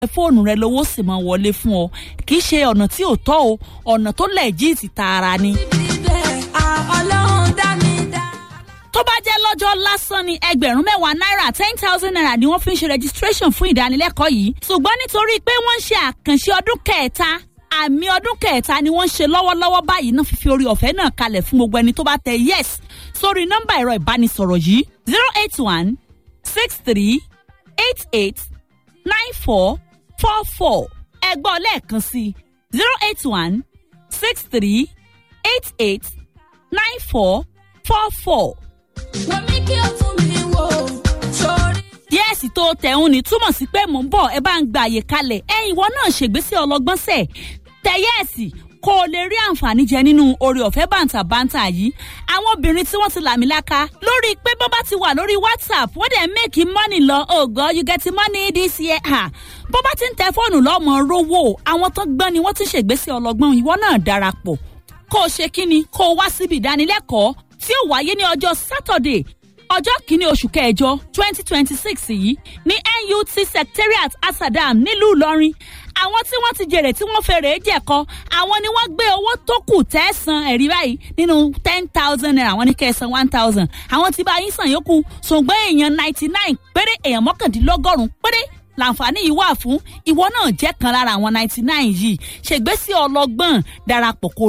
fóònù rẹ lówó sì máa wọlé fún ọ kì í ṣe ọ̀nà tí ò tọ́ o ọ̀nà tó lẹ́ẹ̀jìtì tààrà ni. tó bá jẹ́ lọ́jọ́ lásán ni ẹgbẹ̀rún mẹ́wàá náírà ten thousand naira ni wọ́n fi ń ṣe registration fún ìdánilẹ́kọ̀ọ́ yìí ṣùgbọ́n nítorí pé wọ́n ń ṣe àkànṣe ọdún kẹta àmì ọdún kẹta ni wọ́n ń ṣe lọ́wọ́lọ́wọ́ báyìí náà fífi orí ọ̀fẹ́ náà kalẹ̀ fún gbogbo ẹni tó bá tẹ yes sórí nọ́mbà ẹ̀rọ ìbánisọ̀rọ̀ yìí zero eight one six three eight eight nine four four four ẹgbọ́n lẹ́ẹ̀kan sí zero eight one six three eight eight nine four four four. wọ́n mi kí o tún mi wò sórí. yẹ́ẹ̀sì tó tẹ̀hún ni túmọ̀ sí pé mò ń bọ̀ ẹ bá ń gba àyè kalẹ̀ ẹ ìwọ náà ṣègbésí ọlọ́gbọ́n sẹ̀ tẹ yẹ́ẹ̀sì kó o lè rí àǹfààní jẹ nínú oore ọ̀fẹ́ bàǹtàbàǹtà yìí àwọn obìnrin tí wọ́n ti làmìlaka lórí pé bọ́ bá ti wà lórí whatsapp wọ́n dẹ̀ make money lọ oh god you get money this year ha bó bá ti ń tẹ fóònù lọ́mọ rówó àwọn tó gbọ́n ni wọ́n ti ṣègbésí ọlọ́gbọ́n ìwọ náà darapọ̀ kó o ṣe kíni kó o wá síbi ìdánilẹ́kọ̀ọ́ tí ó wáyé ní ọjọ́ saturday ọjọ́ kìíní oṣù kẹjọ twenty twenty six yìí ní nut secretariat asadam nílùú ìlọrin àwọn tí wọ́n ti jèrè tí wọ́n fèrè jẹ̀kọ àwọn ni wọ́n gbé owó tó kù tẹ́sán ẹ̀rí báyìí nínú ten thousand naira àwọn ní kẹsàn one thousand àwọn tí bá yín sàn yókù ṣùgbọ́n èèyàn ninety nine péré èèyàn mọ́kàndínlọ́gọ́rùn-ún péré làǹfààní yìí wà fún ìwọ náà jẹ́ kan lára àwọn ninety nine yìí ṣègbésí ọlọ́gbọ́n darapọ̀ kó